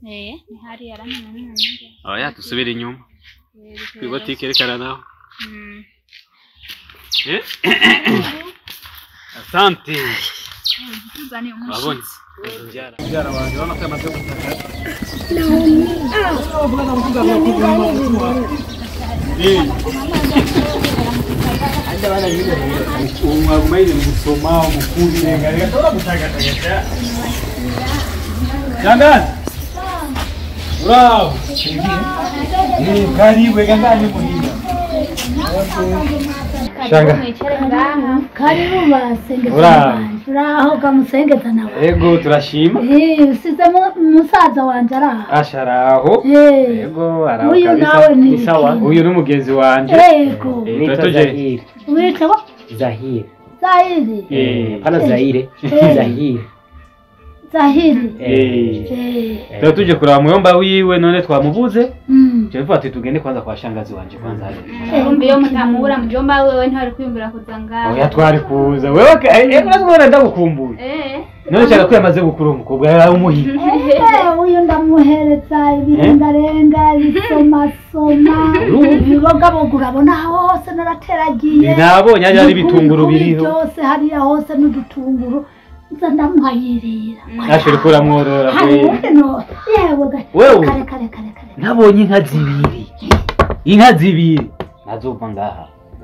Eh, ni hariya aramenya n'umuntu. oya dusubire inyuma Eh, kwibotike yerekana naho Mm. Eh? asante Tuzane wabonye umushitsi. Mbyara wanjye urabona ko yamaze gutaka umwagumaire gusoma umukuri renga reka tora gutagataga Shangazi Bravo Eh karibu reka ngani muhinga Shanga Mwicare ngaha. karibu basengeza Uraho. wanjye uraho kamusengeza nawe Ego turashima Eh, usize mu- musaza wanje araho asharaho Eh, Ego araho uyu kabisa nawe ni Ni sawa. iki? Uyu ni mugenzi wanje Ego Eh, Nitwa turatuje Zahiri. witwa Zahiri. Zahiri Eh Hapana Zaire. Eh. Zahiri. Zahiri Eh Eh, Tuba tuje kuraba muyomba wiwe none twamubuze mm. Jewe ati tugende kwanza kwa shangazi wanje kwanza hariya Eh, Kumbe iyo mutamubura mujomba wewe ntari kwiyumvira kuza ngaha. Oya twari kuza wewe ka- eh urazibona ndagukumbuye Eh. none cyane ko yamaze gukura umukobwa yari umuhiga Eh, uyu ndamuhereza ibirengarenga ibisomasoma ibibogaboga urabona hose narateragiye nabonye hariya hari Ibikuri ibitunguru bikuri biriho byose hariya hose n'udutunguru nza ndamuhayirira nashe uriko uramworora hari we ubundi no yewe ga- Wewe. kare kare kare kare nabonye inka zibiri inka zibiri nazova ngaha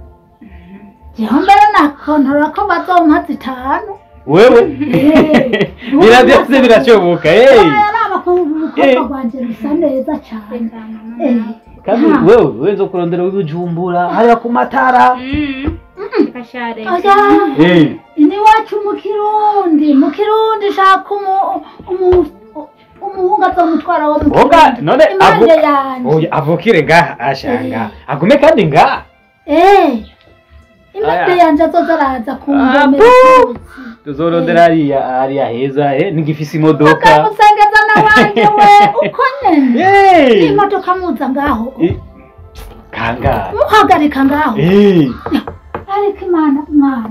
jeho mbere nakontorora ko bazompa zitanu wewe Eh. bira byose birashoboka hey araba ko Eh. urukobwa rwanje rusa neza cyane Eh. kandi Ha. wewe wenzo kurondera wibujumbura hariya ku matara Mm. Kashare. Oya. Eh. ini wacu mu kirundi mu kirundi shaka umu- umu- umuhungu azomutwara wo mu Oga, kirundi none impande avu- yanje oya avukire ngaha ashanga agume kandi ngaha Eh, impande Aya. yanje azoza araza Ah, kungomera bu! tuzorondera hariya hariya heza eh nigifise imodoka akamusengeza na wanje we uko nyene Eh. imodoka muza ngaho Eh, kangahe muhagarika ngaho Eh. ariko imana mwana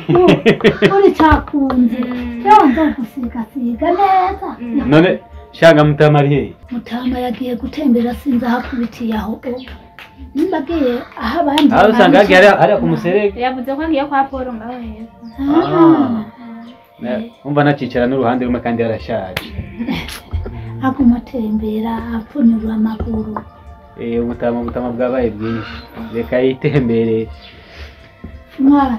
uri cakunze yewe nzogusigasiga neza none shanga mutamari hehe mutama yagiye gutembera sinzi aho akubitiye aho ubu nimba agiye aho abandi aho usanga baje. hagiye hariya hariya ku muserege Yavuze ko agiye kwa Paul ngaho heza. Ah. Ne- umva nacicara n'uruhande rumwe kandi yarashaje aguma atembera apfunyura amaguru Eh, ubutama ubutama bwabaye bwinshi reka yitemberere mwana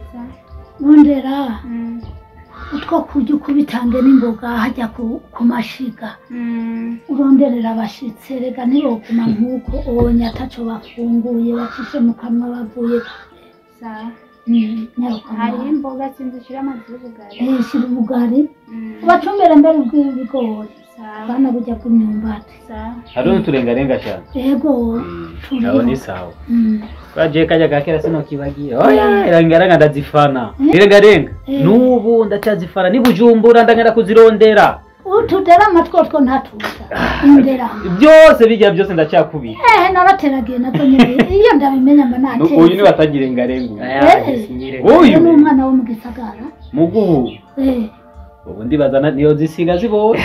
nondera Mm. utwo kurya ukubitange n'imboga hajya ku, ku mashiga Mm. uronderera abashitsi rega ntiboguma nk'uko onye ataco bafunguye bacishe mu kanwa bavuye Sawa. Mm, nyaruka Hariho mwana. imboga zinzishira amazi y'ubugari. Eh, shira ubugari Mm. ubacumbere mbere bw'ibigori Sawa. bana burya bw'imyumbati Sawa. hariho n'uturengarenga cyane ego aho ni sawa Mm. bagiye kajya kakera sinokibagira oya irengarenga ndazifana irengarenga Eh. n'ubu ndacyazifana ni bujumbura ndagenda kuzirondera utudera amatwi two ntatuza indera byose bijya byose ndacyakubika ehe narateragiye nazo nyine iyo ndabimenya mba Nu- uyu nateye niwe atagira irengarenga uyu. Eh. uyu ni umwana wo mu gisagara muguhu Eh, ubu ndibaza na- niyo zisiga zibonye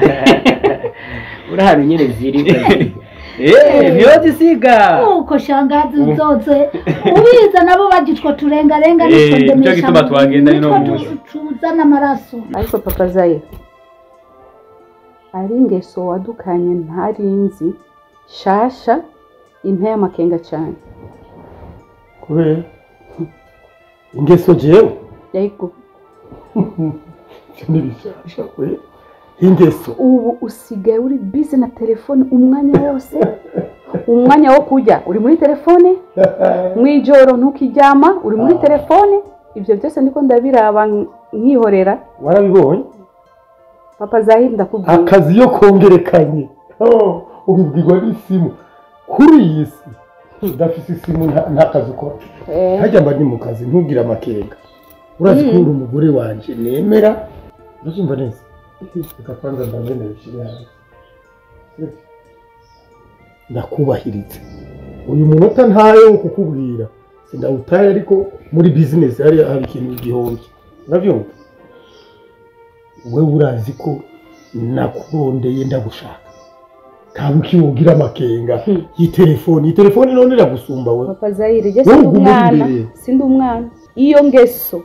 Urahano nyene ziri. Eh, niyo zisiga uko shangazi Ubu. zose ubiza nabo bagitwa turengarenga Eh, nitwo nicyo ndemesha gituma twagenda ino nitwo munsi. tu- tuzana amaraso ariko papa zaye ari ingeso wadukanye ntarinzi shasha inteye amakenga cyane kubera ingeso jewe yego ntibishasha kwe ingeso ubu usigaye uri bize na telefone umwanya wose umwanya wo kurya uri muri telefone mu ijoro ntukiryama uri muri Ah. telefone ibyo byose ndiko ndabiraba nkihorera warabibonye papa zahiri ndakubwira akazi iyo kongerekanye Oh, ubibwirwa n'isimu kuri iyi si udafise isimu nta- nta kazi ukora Eh, hajya mba ndi mu kazi ntugire amakenga urazi ko uri umugore wanje nemera urabyumva neza reka kwanza ndabenera ushyire hanze Sibyo? ndakubahiriza uyu munota ntayo wo kukubwira sindawutaye ariko muri bizinesi hari hari ikintu gihomye urabyumva wowe urazi ko nakurondeye ndagushaka tabuki wogira amakenga y'itelefoni iyi telefoni none iragusumba we papa zayire je Wowe sindi uguma uri umwana imbere. sindi umwana iyo ngeso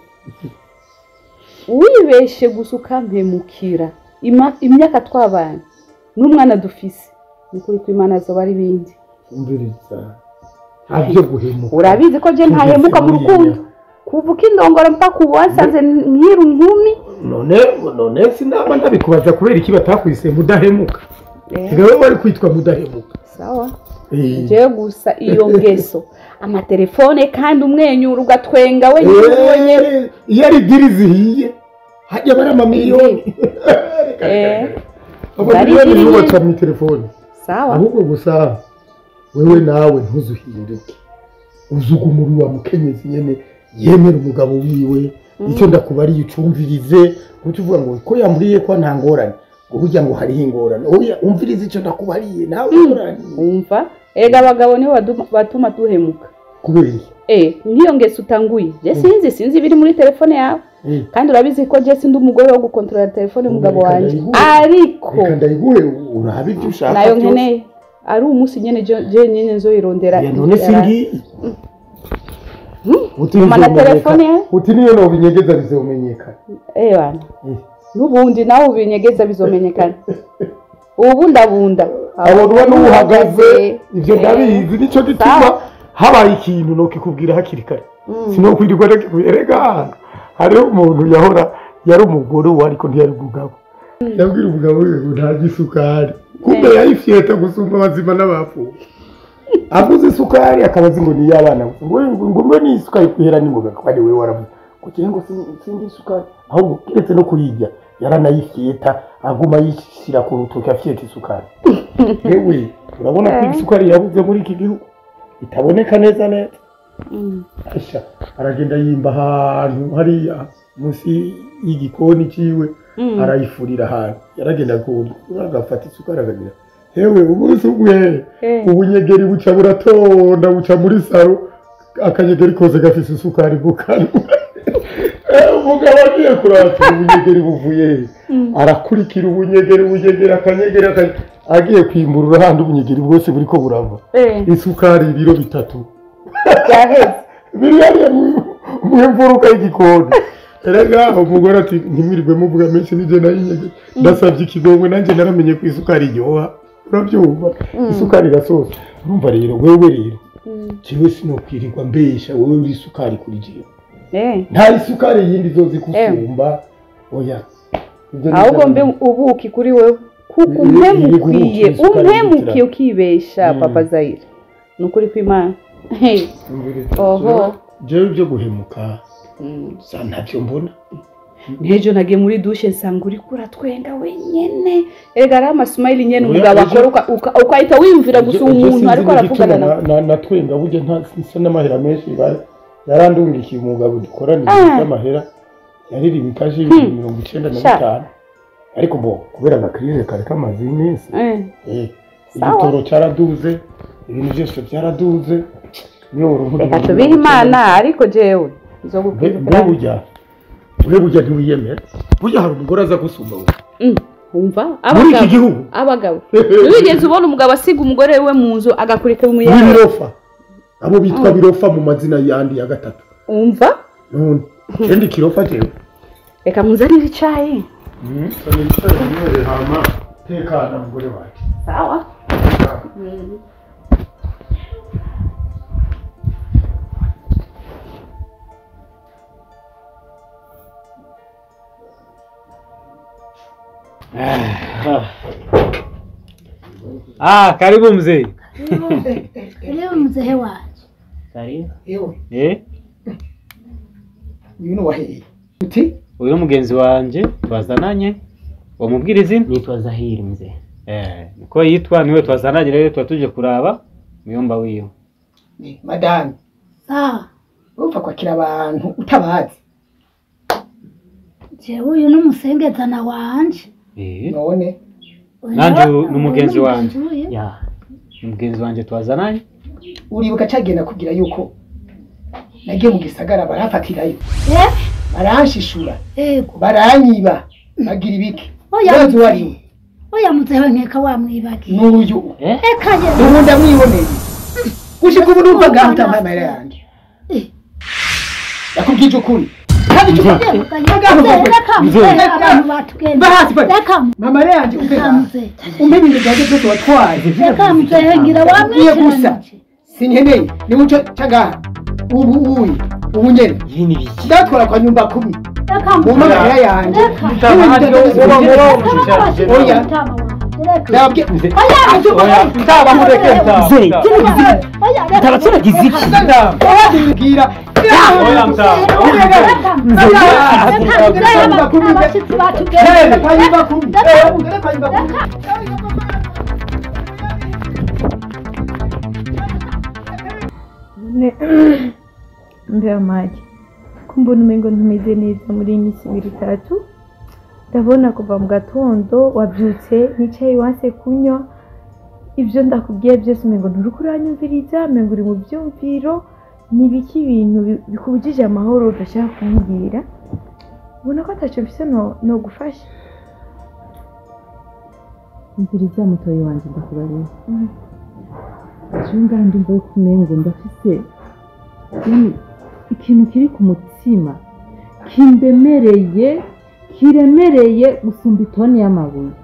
wibeshe gusa ukampemukira ima- imyaka twabanye n'umwana dufise ni ukuri ko imana zoba ari ibindi umviriza ntabyo guhemuka urabizi ko je ntahemuka mu rukundo kuva ukindongora mpaka ubu wansanze nkiri inkumi none none sinaba ndabikubaza kubera iki batakwise mudahemuka Eh, reka wowe wari kwitwa mudahemuka sawa Eh. jewe gusa iyo ngeso amatelefone kandi umwenyura ugatwenga wenyine wenyine Eh, iyo ari diri zihiye hajya bari amamiliyoni Eh. amamiliyoni Bari niyo diri baca mu telefone sawa ahubwo gusa wewe nawe ntuzuhinduke uzugumuri wa mukenyezi nyene yemera umugabo wiwe icyo ndakubariye ucumvirize kuko uvuga ngo ko yambwiye ko nta ngorane ngo burya ngo hariho ingorane oya umvirize icyo ndakubariye nawe ingorane wumva erega abagabo nibo baduma- batuma duhemuka kubera iki eh nk'iyo ngeso utanguye je sinzi sinzi ibiri muri telefone yawe Eh, kandi urabizi ko je sindi umugore wo gukontorora telefone y'umugabo Reka wanje ndayiguhe. ariko reka ndayiguhe urabe ibyo ushaka nayo byose. nkeneye ari umunsi nyene je je nyene nzoyirondera Ya, none singiyi uti Mama na bizomenyekana. telefone yawe? uti niyo nobinyegeza bizomenyekana eh bana Eh. n'ubundi nawe ubinyegeza bizomenyekana ubu ndabunda abo uba n'uhagaze ibyo Eh. ndabizi nicyo gituma Sawa. habaye ikintu nokikubwira hakiri kare Mm. sinokwirirwa ndakikubwira rega hariho umuntu yahora yari umugore uwo ariko ntiyari umugabo yabwira umugabo we ngo ntarya isukari kumbe Eh. yayifyeta gusumba abazima n'abapfuye aguze isukari akaba azi ngo ni iy'abana gusa ngo ngo ngo mbe ni isukari kuhera n'ingoga kuko ari wowe waravuze ngo kire ngo sin- sindi isukari ahubwo keretse no kuyirya yaranayifyeta aguma yishyira ku rutoki afyeta isukari yewe urabona ko Eh. isukari yabuze muri iki gihugu itaboneka neza neza Mm. Asha aragenda yimba ahantu hariya munsi y'igikoni cyiwe Mm. arayifurira ahantu yaragenda kuwurya agafata isukari akagira hewe umunsi umwe Eh. ubunyegeri buca buratonda buca muri saro akanyegeri kose gafise isukari mu kanwa Eh, umugabo agiye kurakira ubunyegeri buvuye he arakurikira ubunyegeri ubunyegeri akanyegeri akanye- agiye kwimburura ahandi ubunyegeri bwose buriko burava Eh. isukari ibiro bitatu byaheze biri hariya mu- mu mfuruka y'igikoni erega umugore ati ntimwirirwe muvuga menshi nije nayinyege ndasabye ikigongwe nanjye naramenye ko isukari iryoha urabyumva isukari irasosa urumva rero wewe rero Mm. jewe sinokwirirwa mbesha wowe uri isukari kuri jewe Eh. nta isukari yindi zozi kusumba oya Ibyo ni ahubwo byo- mbe ubuki kuri wewe kuko Iri- umpemukwiye iri guhuka umpemukiye isukari ukibesha Mm. papa zayire ni ukuri kw'imana Hey. Oho. jewe ibyo guhemuka Mm. sa ntacyo mbona nk'ejo nagiye muri dushe nsanga uri kuratwenga wenyene erega ari amasumayili nyene Oya, umugabo ejo- akora uka- uka- ukahita wiyumvira gusa uwo muntu ariko aravugana na na natwenga burya ntasa n'amahera menshi ba- yarandungikiye umugabo dukorana Ah. ibintu by'amahera yaririwe ikaje ibihumbi mirongo icyenda na Sha. bitanu ariko bo kubera agakirize kari kamaze iminsi Eh. eh, Sawa. igitoro cyaraduze ibintu byose byaraduze niyo uruhuri reka tubihe imana ariko jewe zo mbe gukwirukira burya mbe burya ntiwiyemera burya hari umugore aza gusumba wowe Mm. umva muri iki abagabo gihugu abagabo wigeze ubona umugabo asiga umugore we mu nzu agakurikira muri umuyaga birofa abo bitwa birofa mu mazina yandi ya gatatu umva none kendi kirofa jewe reka muzanire icayi hama tekana mugore wacu sawa Ah, karibu mzee. Leo mzee wanje Karibu. yewe Eh, uyu ni uwaheye uti uyu ni mugenzi wanje twazananye. Wamubwira izina? nitwa Zahiri mzee. Eh, niko yitwa niwe twazananye rero tuba tuje kuraba muyomba wiwe. ni madame sawa upfa kwakira abantu utabazi jewe uyu ni umusengezana wanje Eh, none Uyu Nanje nawe- uyu ni umugenzi uyu wanje. uyu. Ya, ni mugenzi wanje twazananye. uribuka cagenda kugira yuko nagiye mu gisagara barafatirayo Eh, baranshishura ego baranyiba bagira ibiki Oya, urazi uwo ari we oya muzehe nkeka wamwibagiye n'uyu Eh? eka ye ubu ndamwiboneye gushika ubu numva ngaho utambaye amahera yanjye Eh. yakubwije ukuri kandi icyo reka muzehe abantu batugenda Mba hasi bari. reka mu- mama yanjye umpe reka ngaho muzehe umpe ibintu byanjye byose watwaye reka muzehe ngira Ugiye gusa wamwikiranije sinkeneye ni muco cagaha ubu uyu ubu nyene ibi ni biki ndatwara kwa nyumba kumi reka mu muzehe mahera yanjye Reka. Mutama hariyo uwo murongo ushushanyije Oya. ndababwiye Mutama mureke mutama Mutaba turagize iki ndababwira Oya mutama abashyitsi batugenda kwa nyumba kumi kwa nyumba kumi mbere make ko mbona umengo ntumeze neza muri iyi minsi ibiri itatu ndabona kuva mu gatondo wabyutse nicaye wanse kunywa ibyo ndakubwiye byose umengo nturi kuranyumviriza umengo uri mu byumviro ni ibiki ibintu bi- bikubujije amahoro udashaka kumbwira ubona ko atacyo mfise no- no gufasha umviriza mutoyi wanjye ndakubarira ejo ngaha ndumva yuko umengo ndafise yani ikintu kiri ku mutima kindemereye kiremereye gusumba itoni y'amabuye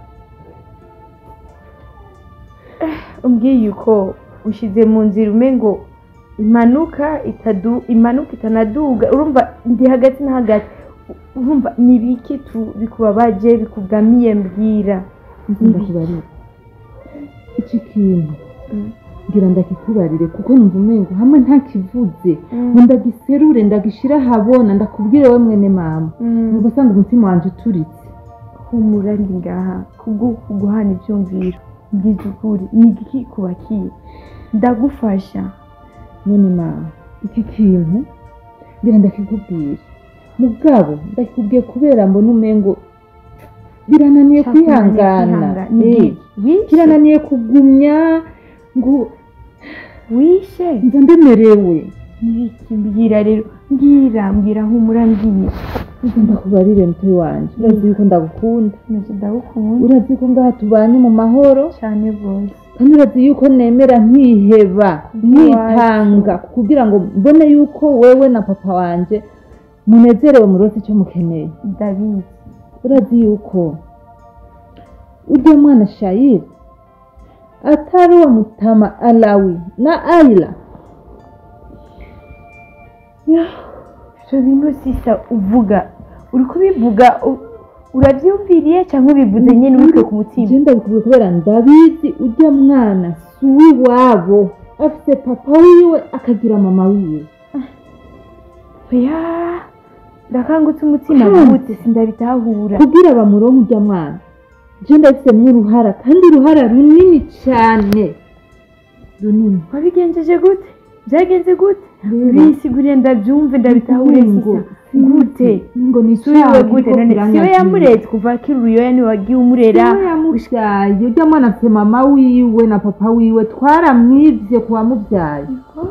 umbwiye uko ushyize mu nzira umengo impanuka itadu impanuka itanaduga urumva ndi hagati na hagati urumva ni ibiki tu- bikubabaje bikugamiye mbwira ndakubarira iki kintu Mm. ngira ndakikubarire kuko numva umengo hamwe ntakivuze ngo ndagiserure ndagishire ahabona ndakubwire we mwene mama numva asanga umutima wanje uturitse humura ndi ngaha kubwo kuguhana ibyumviro mbwiza ukuri ni igiki kubakiye ndagufasha mwene mama iki kintu ngira ndakikubwira mugabo ndakikubwiye kubera mbona umengo birananiye kwihangana Eh, wishe kirananiye kugumya ngo wishe nza ndemerewe nibiki mbwira rero mbwira mbwira humura mbwira nza ndakubarire mutoyi wanje urazi yuko ndagukunda nacyo ndagukunda urazi yuko ngaha tubanye mu mahoro cyane rwose kandi urazi yuko nemera nkiheba nkitanga kugira ngo mbone yuko wewe na papa wanje munezerewe mu rwose icyo mukeneye ndabizi urazi yuko ujya mwana shayiri atari uwa mutama alawi na ayila ibyo bintu sisa uvuga uri kubivuga u- urabyumviriye cyangwa ubivuze nyine ubikuye ku mutima ngenda bikubwira kubera ndabizi ujya mwana si uw'iwabo afite papa wiwe akagira mama wiwe oya ndakangutse umutima Hmm. gute sindabitahura kugira bamuronke ujya mwana je ndabifitemo uruhara kandi uruhara runini cyane runini wabigenjeje gute byagenze gute Rero, bisiguriye ndabyumve ndabitahure ngo sisa gute ngo ni suriwe gute none siwe yamuretse kuva akiri uruyoya niwe wagiye umurera siwe yamubyaye ujya mwana afite mama wiwe na papa wiwe twaramwivye ku wamubyaye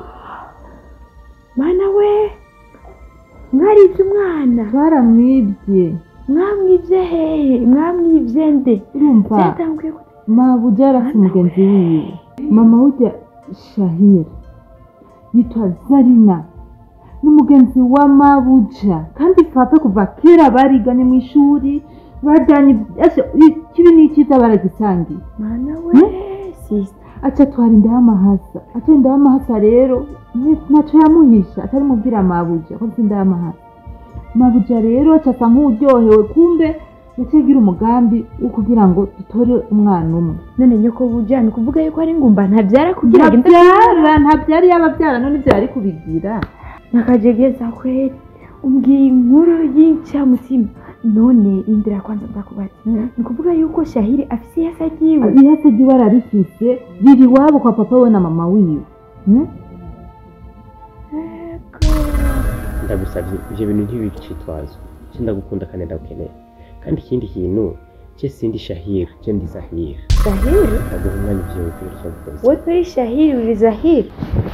mana we mwaribye umwana twaramwivye mwamwibye hehe mwamwibye nde urumva byatanguye gute mabuja yari afite umugenzi wiwe mama ujya shahira yitwa zarina n'umugenzi wa mabuja kandi papa kuva kera bariganye mu ishuri bajyanye ese ikibi n'icyiza baragisangiye mana we sisa aca atwara inda y'amahasa aca inda y'amahasa rero ni- ntaco yamuhisha atari mubwira mabuja ko afite inda y'amahasa mabuja rero aca asa nk'uryohewe kumbe yaciye agira umugambi wo kugira ngo dutore umwana umwe none nyoko buja ni ukuvuga yuko ari ngumba ntabyara kugira ngo inda ntabyara ntabyara yaba abyara none ibyo yari kubigira nakajegeza kweli umbwiye inkuru y'incamutima none indira kwanza ndakubaza ni ukuvuga yuko shahiri afise iyasa ryiwe ihase ry'iwe ararifise riri iwabo kwa papa we na mama wiwe Hmm? ndagusabye ibyo bintu ntibicitwazo cyo ndagukunda kandi ndagukeneye kandi ikindi kintu cye sindi shahira cye ndi zahira shahiri ndaguha umwanya ibyo bintu cyo gukoza we kuri shahiri uri zahiri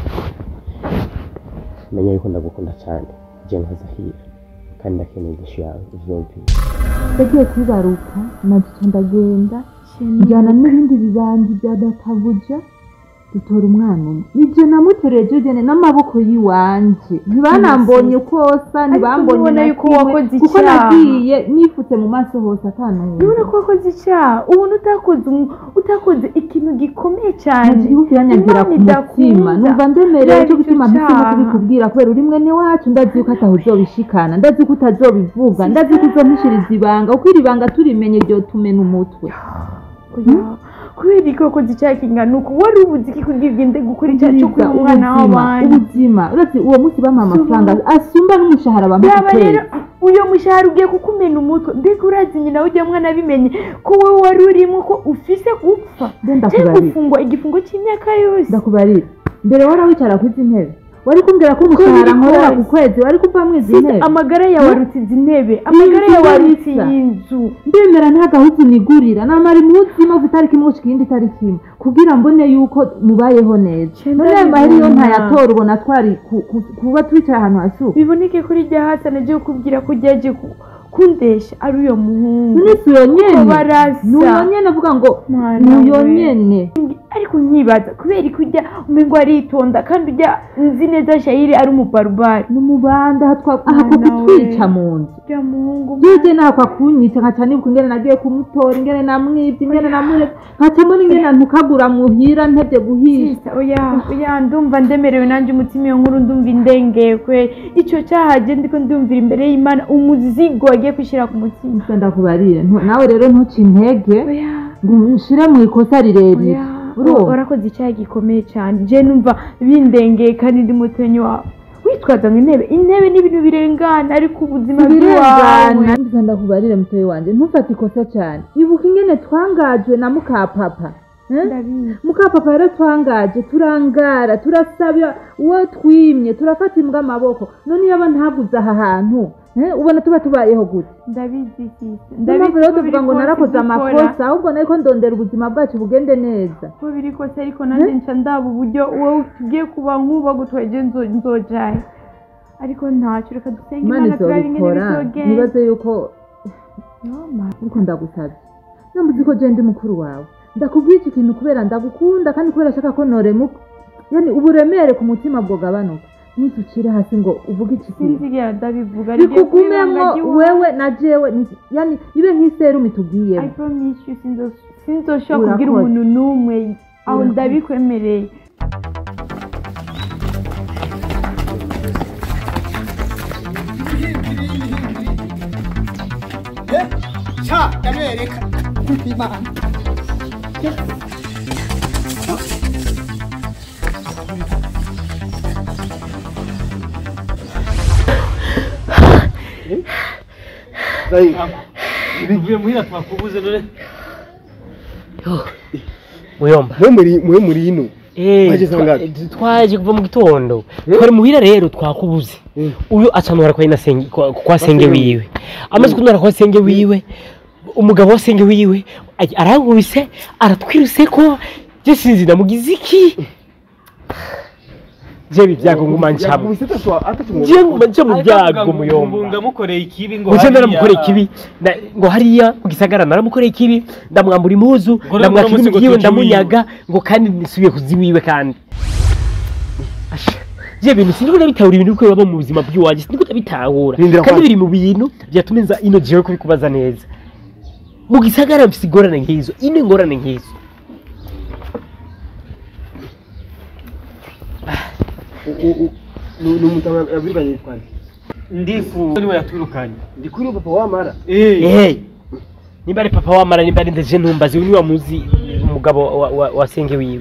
menya yuko ndagukunda cyane jye nka zahira kandi ndakeneye igishu yawe uvyumvire ndagiye kwibaruka naduca ndagenda njyana n'ibindi bibandi bya databuja dutora umwana umwe nibyo namutoreye jojene n'amaboko y'iwanje ntibanambonye kosa ntibambonye ubona na yuko kimwe, wakoze kuko icyaha. nagiye nifutse mu maso hose atanumwe urabona ko wakoze icyaha ubona utakoze umu- utakoze ikintu gikomeye cyane igihugu yanyagira ku Imana mutima idakunda. numva ndemerewe Yaba cyo gutuma icyo mpisemo cyaha. kubikubwira kubera uri mwene wacu ndazi yuko ataho uzobishikana ndazi ko utazobivuga ndazi ko uzompishiriza ibanga kuko iri banga turimenye ryo tumena umutwe Oya, kubera ko wakoze icyaha kingana uko wari ubuze iki kugira ugende gukora icyaha cyo Ubuzima, kwiba umwana ubuzima, w'abandi ubuzima uretse uwo munsi bamuha amafaranga asumba n'umushahara bamuha yaba ku rero kwezi uyo mushahara ugiye kukumena umutwe mbega urazi nyina ujya mwana abimenye ko wowe wari urimo ko ufise gupfa Ndenda cyangwa kubarira. gufungwa igifungo cy'imyaka yose ndakubarira mbere wari wicara kuri izi ntebe wari kumbwira ko umushahara biri nkorera kose. ku kwezi wari kuva mu izi Sisi, ntebe amagara yawe arutse izi ntebe amagara yawe arutse iyi nzu ndemera nta gahuzu nigurira namara imunsi imwe itariki imwe gushika iyindi tariki imwe kugira mbone yuko mubayeho neza none ayo mahera iyo ntayatora ubona twari ku- ku- kuba twicaye ahantu hasuka biboneke kuri rya hasi anagiye kukubwira ko ryaje ku- kundesha ari uyo muhungu none si uyo nyene Ko barasa. ni uyo nyene avuga ngo Mwana ni uyo we. nyene ariko nkibaza kubera ko ujya umengo aritonda kandi ujya nzi neza shayiri ari umubarubari ni umubanda aha twa- aha Mwana ko kutwica we. mu nzu ujya muhungu jeje nakwa kunyica nkaca nibuka ingene nagiye kumutora ingene namwivye ingene namuretse nkaca mbona ingene ntukagura muhira ntevye guhisha Sisa, oya oya ndumva ndemerewe nanjye umutima iyo nkuru ndumva indengeye kwe icyo cyaha je ndiko ndumvira imbere y'imana umuzigo wagiye kwishyira ku mutima Ese ndakubarire ntu- nawe rero ntuce intege oya ngo ushire mu ikosa rirerire oya urumva warakoze icyaha gikomeye cyane je numva bindengeye kandi ndi mutenyi wawe witwaza ngo intebe intebe ni ibintu birengana ariko ubuzima bw'iwawe birengana Mbisa ndakubarire mutoyi wanje ntufate ikosa cyane ibuka ingene twangajwe na mukapapa eh? ndabizi mukapapa rero twangaje turangara turasaba uwo twimye turafata imbwa amaboko none yaba ntaguze aha hantu eh, ubona tuba tubayeho gute ndabizi sisi niyo mpamvu rero tuvuga ngo ko biri narakoze kose ibyo ukora. amakosa ahubwo nariko ndondera ubuzima bwacu bugende neza ko biri kose ariko nanjye nca ndaba uburyo wowe tugiye kuba nk'uba gutweje nzojaye ariko ntacyo reka dusenge imana imana turabe ingene izobikora bizogenda ntibaze yuko Yoma. ariko ndagusabye namuzi ko je ndi mukuru wawe ndakubwira iki kintu kubera ndagukunda kandi kubera ashaka ko noremuka yani uburemere ku mutima bwogabanuka ntuzucire hasi ngo uvuge iki kintu sinzigera ndabivuga rigiye kuba ibanga bikugumemwo ry'iwawe. wewe na jewe ni- yani ibe nk'iserumu I tugiyemo promise you sinzo- sinzoshobora kubwira Urakoze. umuntu n'umwe aho Urakoze. ndabikwemereye sha ndabereka imana bivuye muhira twakubuze none muyomba mwe muri mwe muri ino Eh, Mwaje saa twa- ngapi? twaje kuva mu gitondo twari muhira rero twakubuze Eh. uyu acanura kwa ina senge kwa, kwa senge wiwe amaze kunura kwa senge wiwe umugabo wa senge wiwe aj- arankubise aratwiruse ko je sinzi namugize iki je bibyago nguma ncamo yakubise atatu atatu mu je nguma nca mu byago muyomba muyomba mukoreye ikibi ngo Ngo hariya- naramukoreye ikibi na- ngo hariya mu gisagara naramukoreye ikibi ndamwambura impuzu Ngo ndamwaka naramusiga ibintu byiwe tuji ndamunyaga ngo kandi nisubiye kuzi wiwe kandi Asha, je bintu siniko ndabitahura ibintu biko biba mu buzima bw'iwanjye siniko ndabitahura Rindira kandi kwanza. biri mu bintu byatuma nza ino jewe kubikubaza neza mu gisagara mfise ingorane nk'izo ino ingorane nk'izo ni umutama yabirwanye yitwa nde ndifu niwe yatwirukanye ndi kuri papa wamara eh Eh, nimba ari papa wamara nimba ari ndaje ntumbazi uyu niwe wamuzi umugabo wa, wa, wa senge wiwe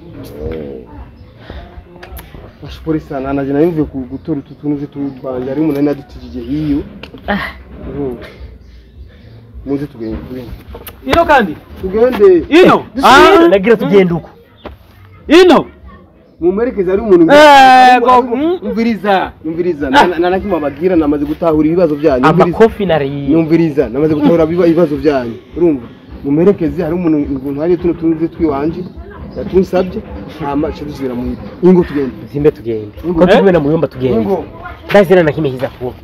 ashipore sana naje nari ku gutora utu tuntu twanje ari umuntu nadutijije hiyo Urumva. muze tugende tugende ino kandi tugende ino Ah, nagira tugenda uko ino mumwerekeze ari umuntu Eh, go- ari umu- umviriza umviriza Na- na nakimwe ababwira namaze gutahura ibibazo byanyu Umviriza. amakofi nariye nyumviriza namaze gutahura ibiba- ibibazo byanyu urumva mumuherekeze hari umuntu umuntu hari tuno tunzi twiwanje yatunsabye hama cyo dusubira mu ibi ingo tugende zimbe tugende Ingo. ko tugumena mu yumba tugende ingo ndazina na kimwe kiza kuba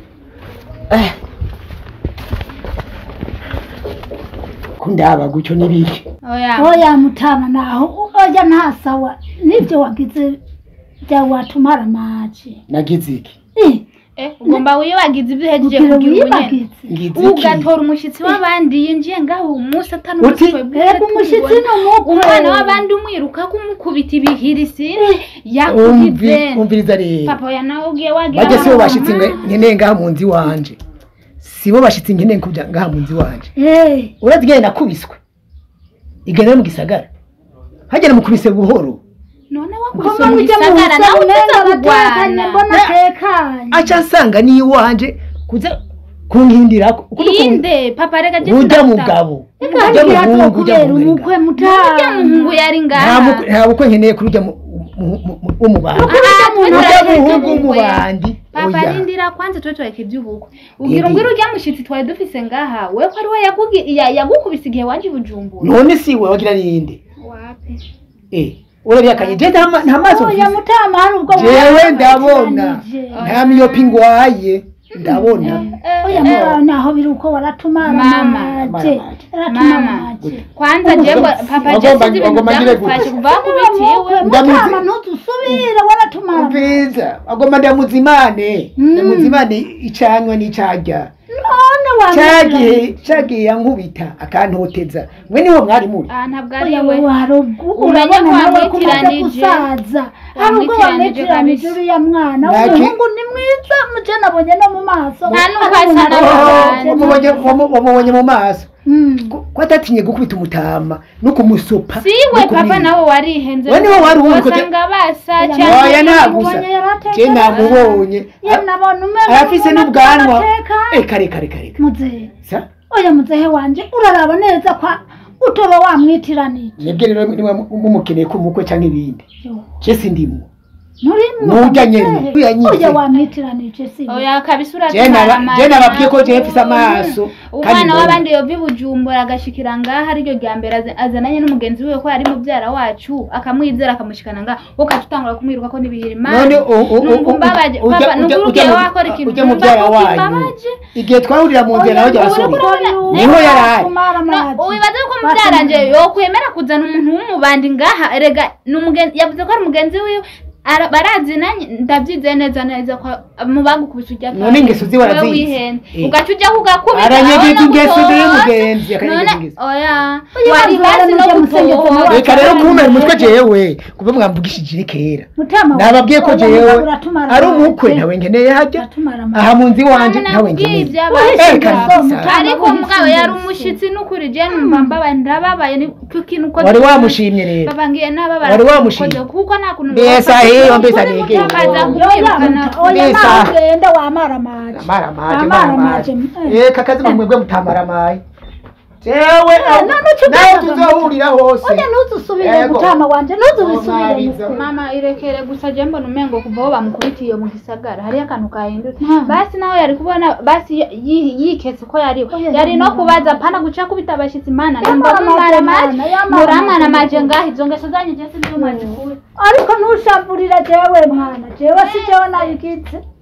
kundaba gutyo nibiki oya oya mutama naho oya nta sawa nibyo wagize bya watumara maji nagize iki Eh, eh ugomba wibagiza ibyo uhejeje kugira kugira ubunyene wibagize ngize iki ugatora umushyitsi w'abandi yinjiye ngaho uwo munsi atari Uti, umushyitsi wawe bwite reba umushyitsi tubibona. ni umukwe umwana w'abandi umwiruka kumukubita ibihiri sini Umvi- yakugize umviriza rero papa oya nawe ugiye wagira bajya sibo mama. bashitse nge- nkeneye ngaha mu nzu iwanje sibo bashitse nkeneye kuja ngaha mu nzu iwanje Eh, urazi igihe nakubiswe igenda mu gisagara hagera mukubise buhoro none ko wakubise mu mujya mu gisagara nawe umenga uteze aratekanye kurwana mbona atekanye aca asanga ni iwanje kuza kunkindirako inde papa reka je ujya sindafata. mugabo Eka ujya hagiye hato muhungu ujya kubera umukwe muhungu urya muhungu mutama yari nta ngaha mukwe- nta bukwe nkeneye kuri ujya mu- mu- mu- mu- w'umubandi Ah, twe ujya turareka muhungu iby'ubukwe. w'umubandi papa oya rindira kwanza twe tureka iby'ubukwe ugira Yindi. ngo urya mushyitsi twari dufise ngaha we ko ari we yakugi- ya- yagukubise igihe waje i bujumbura none si we wagira ninde wapi eh urabihakanye je nta ma- nta maso oya mfise mutama hari ubwo jewe ndabona mwarakiranije. nta miyopi ngwaye ndabona oya Eh, mubana naho biri uko waratumara Mama. maje Mama. aratumara Mama. maje kwanza jewe papa Wagomba- jesi ibintu wagomba ngire byamufashe gute? kuva kubitiwe Ndamuzi- mutama ntuzusubire waratumara umviriza agomba ndamuzimane Mm. ndamuzimane icanywa n'icarya none cagihe wamwiranye cagihe yankubita akantoteza mwe niho mwari muri ah ntabwo ari oya we wowe hari ubwo Umenya urabona ko nawe ko umaze wamwitiranije. gusaza hari ubwo Wamwitiranije wamwitiranije kabisa. uriya mwana Naki- umuhungu ni mwiza muje nabonye no mu maso Nta n'uko Ari asa umuntu na aje we. wamubonye wamu- wamubonye mu maso Mm. ko ko atatinye gukubita umutama no kumusopa si no we papa kumwiba. nawe warihenze We niho wari uri kugira- wasanga basa Oya, cyangwa oya nta namubonye gusa yaratekanye. je namubonye Ye nabona umeze arafise nk'umuntu n'ubwanwa atekanye. Eh, kare kare kare muzehe sa oya muzehe wanje uraraba neza kwa utoba wamwitiranije mwebwe rero niba mumukeneye ko umukwe canke ibindi je sindimwo nturimwo Nujya nyene. Oya nyine. oya wamwitiranije si we. oya kabisa Je uratumara naba- amara je nababwiye ko je nawe. mfise amaso kandi umwana mbona. w'abandi yova i bujumbura agashikira ngaha ariryo rya mbere aza- azananye n'umugenzi wiwe ko yari mubyara wacu akamwizera akamushikana ngaha wowe ukajya utangura kumwiruka ko n'ibihiri none u- u- u- numva umbabaje ujya- papa ujya- numva ujya ugiye mu- wakora ikintu ujya mu byara numva ko wanyu kimbabaje igihe twahurira mu nzira nawe Oya, basoma urabona niho uyu yarari atumara No, amazi. wibaze ko mubyaranje yokwemera kuzana umuntu w'umubandi ngaha erega ni umugenzi yavuze ko ari umugenzi wiwe Ara- barazi nanjye ndabyizeye neza neza ko mu bagukubise ujya None ingeso ziwe Wowe arazizi. wihenze Eh. ugaca ujya kugakubita aranyegeza urabona ingeso ko ze utoba. y'umugenzi akanyegeza none ingeso oya Oya, wari bazana hasi no n'ujya musengeza gutoba nawe. reka rero kumera umutwe jewe kuba mwambugishije kera Mutama nababwiye ko oya, jewe uratumara ari amazi. umukwe ntawe nkeneye hajya Uratumara amazi. aha mu nzu iwanje Mama, ntawe nakubwiye nkeneye ibyabaye. Uhishe Eh, ingeso, kabisa. Mutama, ariko uhishe mugabo yari ingeso. umushyitsi n'ukuri je numva mbabaye ndababaye ni ku kintu ukoze wari wamushimye rero babangiye n'ababara Wari wamushimye? kuko nta kuntu mbese ahiyo mbese anegeye mutakaza Oya, kumwirukana muta- oya Mbese nawe aha. ugenda wamara amazi amara amaje Amara amara amaje amaje, eh. eh kakazi mwebwe mutamara amaye jewe none uca nawe ugahaga tuzohurira hose oya ntuzusubire Yego. mutama wanje ntuzubisubire Omariza. mukwe. mama irekere gusa je mbona umengo kuva aho bamukubitiye mu gisagara hariyo akantu kahindutse Hmm. basi nawe yari kubona basi yi- yiketse ko yariwe Oya, yari no yamara. kubaza pana guca kubita abashitsi mana Yamara numva mumara amaje, amaje mana, yamara muramwana amaje. amaje ngaho izo ngeso zanyu je sinzi mwazikura ariko ntushavurire jewe mwana jewe si jewe nabigize